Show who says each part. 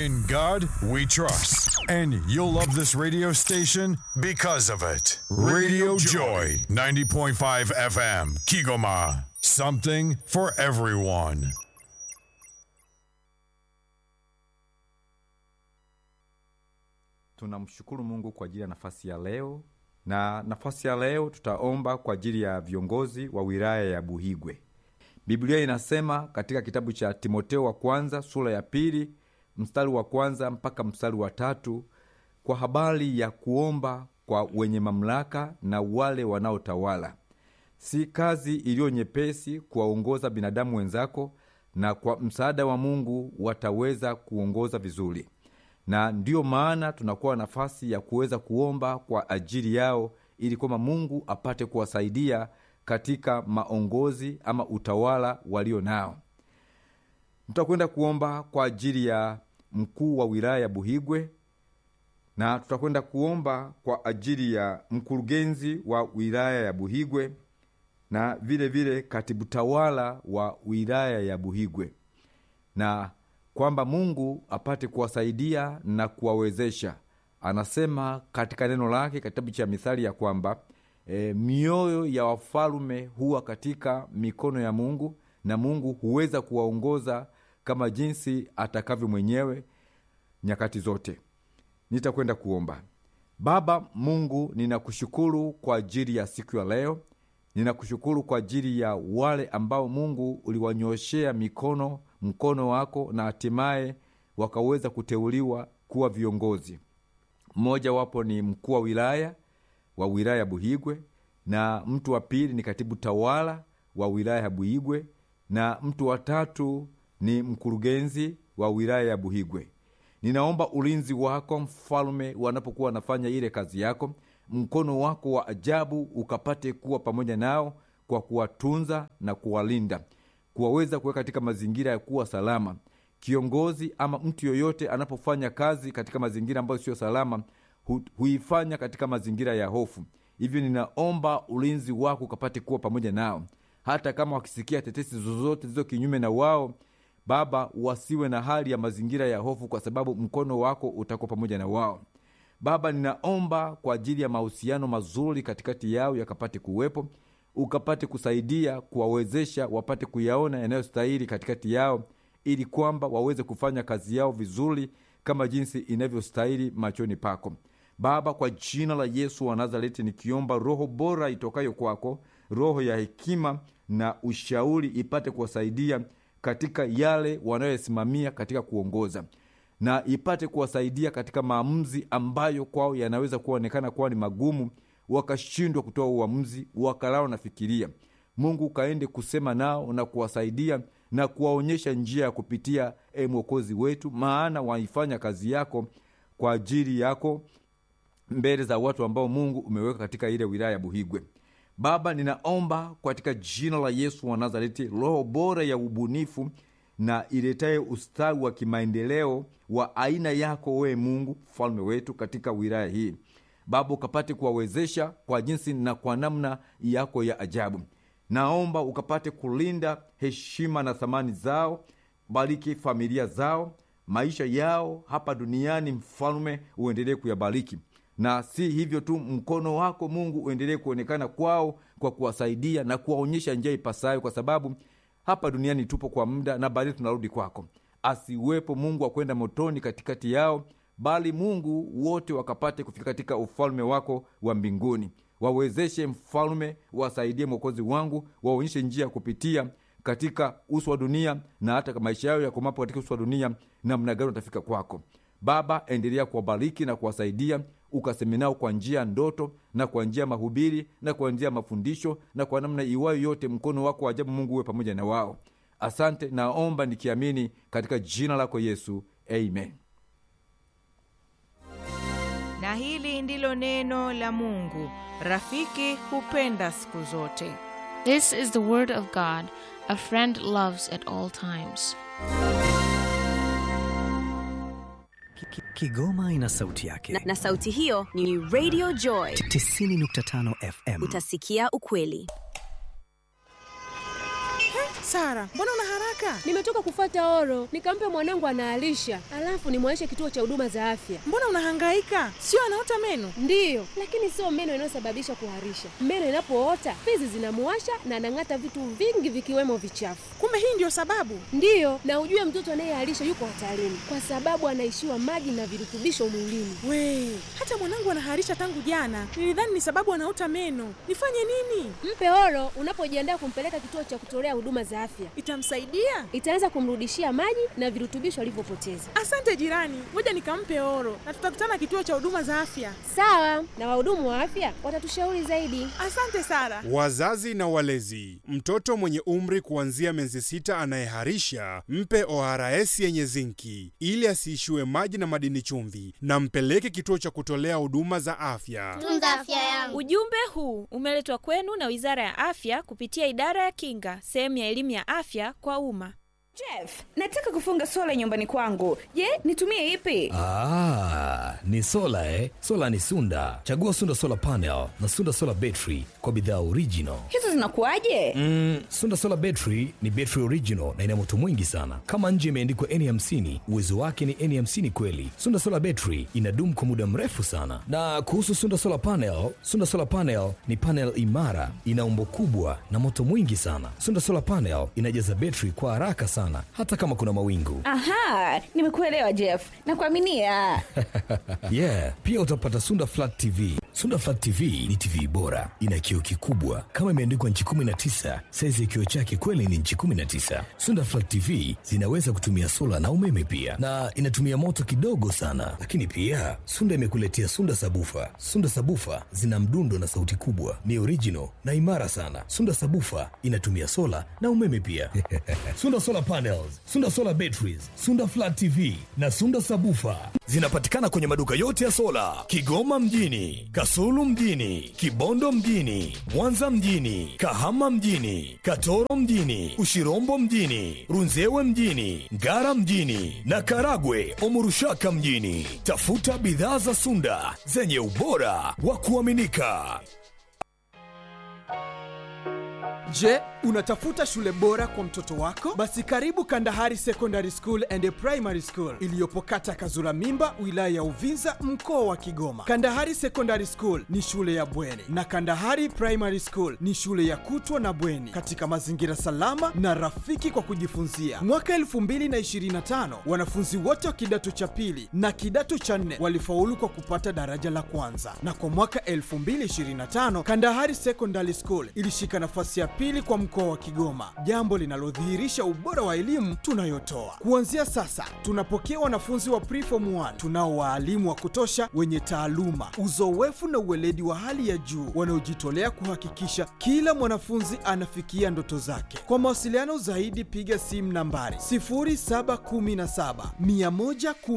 Speaker 1: In God we trust. And you'll love this radio station because of it. Radio Joy, 90.5 FM, Kigoma. Something for everyone.
Speaker 2: Tunamshukuru Mungu kwa ajili ya nafasi ya leo, na nafasi ya leo tutaomba kwa ajili ya viongozi wa wilaya ya Buhigwe. Biblia inasema katika kitabu cha Timoteo wa kwanza sura ya pili mstari wa kwanza mpaka mstari wa tatu kwa habari ya kuomba kwa wenye mamlaka na wale wanaotawala. Si kazi iliyo nyepesi kuwaongoza binadamu wenzako, na kwa msaada wa Mungu wataweza kuongoza vizuri na ndiyo maana tunakuwa nafasi ya kuweza kuomba kwa ajili yao ili kwamba Mungu apate kuwasaidia katika maongozi ama utawala walio nao. Tutakwenda kuomba kwa ajili ya mkuu wa wilaya ya Buhigwe na tutakwenda kuomba kwa ajili ya mkurugenzi wa wilaya ya Buhigwe na vile vile katibu tawala wa wilaya ya Buhigwe na kwamba Mungu apate kuwasaidia na kuwawezesha. Anasema katika neno lake kitabu cha Mithali ya kwamba e, mioyo ya wafalume huwa katika mikono ya Mungu na Mungu huweza kuwaongoza kama jinsi atakavyo mwenyewe nyakati zote. Nitakwenda kuomba. Baba Mungu, ninakushukuru kwa ajili ya siku ya leo. Ninakushukuru kwa ajili ya wale ambao Mungu uliwanyoshea mikono mkono wako na hatimaye wakaweza kuteuliwa kuwa viongozi. Mmoja wapo ni mkuu wa wilaya wa wilaya ya Buhigwe, na mtu wa pili ni katibu tawala wa wilaya ya Buhigwe, na mtu wa tatu ni mkurugenzi wa wilaya ya Buhigwe. Ninaomba ulinzi wako mfalme, wanapokuwa wanafanya ile kazi yako, mkono wako wa ajabu ukapate kuwa pamoja nao kwa kuwatunza na kuwalinda kuwaweza kuweka katika mazingira ya kuwa salama. Kiongozi ama mtu yoyote anapofanya kazi katika mazingira ambayo siyo salama, hu, huifanya katika mazingira ya hofu. Hivyo ninaomba ulinzi wako ukapate kuwa pamoja nao, hata kama wakisikia tetesi zozote zilizo kinyume na wao, Baba, wasiwe na hali ya mazingira ya hofu, kwa sababu mkono wako utakuwa pamoja na wao. Baba, ninaomba kwa ajili ya mahusiano mazuri katikati yao yakapate kuwepo ukapate kusaidia kuwawezesha wapate kuyaona yanayostahili katikati yao, ili kwamba waweze kufanya kazi yao vizuri kama jinsi inavyostahili machoni pako Baba. Kwa jina la Yesu wa Nazareti nikiomba roho bora itokayo kwako, roho ya hekima na ushauri ipate kuwasaidia katika yale wanayoyasimamia katika kuongoza, na ipate kuwasaidia katika maamuzi ambayo kwao yanaweza kuonekana kuwa ni magumu wakashindwa kutoa uamuzi, wakalao nafikiria. Mungu ukaende kusema nao na kuwasaidia na kuwaonyesha njia ya kupitia, e Mwokozi wetu, maana waifanya kazi yako kwa ajili yako mbele za watu ambao Mungu umeweka katika ile wilaya ya Buhigwe. Baba, ninaomba katika jina la Yesu wa Nazareti, roho bora ya ubunifu na iletaye ustawi wa kimaendeleo wa aina yako, wewe Mungu mfalme wetu, katika wilaya hii Baba, ukapate kuwawezesha kwa jinsi na kwa namna yako ya ajabu. Naomba ukapate kulinda heshima na thamani zao, bariki familia zao, maisha yao hapa duniani. Mfalme, uendelee kuyabariki, na si hivyo tu, mkono wako Mungu uendelee kuonekana kwao kwa kuwasaidia na kuwaonyesha njia ipasayo, kwa sababu hapa duniani tupo kwa muda na baadaye tunarudi kwako. Asiwepo Mungu wa kwenda motoni katikati yao bali Mungu wote wakapate kufika katika ufalme wako wa mbinguni. Wawezeshe mfalme, wasaidie mwokozi wangu, waonyeshe njia ya kupitia katika uso wa dunia, na hata maisha yao yakomapo katika uso wa dunia, namna gani watafika kwako. Baba, endelea kuwabariki na kuwasaidia, ukaseme nao kwa njia ya ndoto na kwa njia ya mahubiri na kwa njia ya mafundisho na kwa namna iwayo yote, mkono wako wa ajabu Mungu uwe pamoja na wao. Asante, naomba nikiamini katika jina lako Yesu, amen.
Speaker 3: Na hili ndilo neno la Mungu. Rafiki hupenda siku zote.
Speaker 4: This is the word of God. A friend loves at all times.
Speaker 5: Kigoma ina sauti yake
Speaker 6: na, na sauti hiyo ni Radio Joy
Speaker 5: 90.5 FM.
Speaker 6: utasikia ukweli
Speaker 5: Sara, mbona una haraka?
Speaker 7: Nimetoka kufata oro, nikampe mwanangu anaalisha, alafu nimwaishe kituo cha huduma za afya.
Speaker 5: Mbona unahangaika? Sio anaota meno?
Speaker 7: Ndiyo, lakini sio meno inayosababisha kuharisha. Meno inapoota fizi zinamuwasha na anang'ata vitu vingi vikiwemo vichafu.
Speaker 5: Kumbe hii ndio sababu.
Speaker 7: Ndiyo, na ujue mtoto anayeharisha yuko hatarini kwa sababu anaishiwa maji na virutubisho mwilini.
Speaker 5: We, hata mwanangu anaharisha tangu jana. Nilidhani ni sababu anaota meno. Nifanye nini?
Speaker 7: Mpe oro unapojiandaa kumpeleka kituo cha kutolea huduma za afya.
Speaker 5: Itamsaidia?
Speaker 7: Itaanza kumrudishia maji na virutubisho alivyopoteza.
Speaker 5: Asante jirani, ngoja nikampe oro na tutakutana kituo cha huduma za afya.
Speaker 7: Sawa, na wahudumu wa afya watatushauri zaidi.
Speaker 5: Asante Sara.
Speaker 8: Wazazi na walezi, mtoto mwenye umri kuanzia miezi sita anayeharisha mpe ORS yenye zinki ili asiishiwe maji na madini chumvi, na mpeleke kituo cha kutolea huduma za afya.
Speaker 9: Tunza afya yangu.
Speaker 10: Ujumbe huu umeletwa kwenu na Wizara ya Afya kupitia Idara ya Kinga, sehemu ya elimu ya afya kwa umma.
Speaker 11: Jeff, nataka kufunga sola nyumbani kwangu. Je, nitumie ipi?
Speaker 12: Ah, ni sola eh? Sola ni Sunda. Chagua Sunda Solar Panel na Sunda Solar Battery kwa bidhaa original.
Speaker 11: Hizo zinakuwaje?
Speaker 12: Mm, Sunda Solar Battery ni battery original na ina moto mwingi sana. Kama nje imeandikwa N50, uwezo wake ni N50 kweli. Sunda Solar Battery inadumu kwa muda mrefu sana. Na kuhusu Sunda Solar Panel, Sunda Solar Panel ni panel imara, ina umbo kubwa na moto mwingi sana. Sunda Solar Panel inajaza battery kwa haraka sana hata kama kuna mawingu.
Speaker 11: Aha, nimekuelewa Jeff. Nakuaminia.
Speaker 12: yeah, pia utapata Sunda Flat TV. Sunda Flat TV ni TV bora, ina kioo kikubwa kama imeandikwa nchi 19. Saizi ya kioo chake kweli ni nchi 19. Sunda Flat TV zinaweza kutumia sola na umeme pia, na inatumia moto kidogo sana. Lakini pia Sunda imekuletea Sunda Sabufa. Sunda Sabufa zina mdundo na sauti kubwa, ni original na imara sana. Sunda Sabufa inatumia sola na umeme pia. Sunda Solar Panels, Sunda Solar Batteries, Sunda Flat TV na Sunda Sabufa zinapatikana kwenye maduka yote ya sola Kigoma mjini, Kasulu mjini, Kibondo mjini, Mwanza mjini, Kahama mjini, Katoro mjini, Ushirombo mjini, Runzewe mjini, Ngara mjini na Karagwe Omurushaka mjini. Tafuta bidhaa za Sunda zenye ubora wa kuaminika.
Speaker 13: Je, unatafuta shule bora kwa mtoto wako? Basi karibu Kandahari Secondary School and Primary School iliyopo kata Kazura Mimba, wilaya ya Uvinza, mkoa wa Kigoma. Kandahari Secondary School ni shule ya bweni na Kandahari Primary School ni shule ya kutwa na bweni katika mazingira salama na rafiki kwa kujifunzia. Mwaka 2025 wanafunzi wote wa kidato cha pili na kidato cha nne walifaulu kwa kupata daraja la kwanza, na kwa mwaka 2025 Kandahari Secondary School ilishika nafasi ya pili kwa mkoa wa Kigoma, jambo linalodhihirisha ubora wa elimu tunayotoa. Kuanzia sasa, tunapokea wanafunzi wa preform 1 tunao waalimu wa kutosha wenye taaluma, uzoefu na uweledi wa hali ya juu wanaojitolea kuhakikisha kila mwanafunzi anafikia ndoto zake. Kwa mawasiliano zaidi, piga simu nambari 0717 110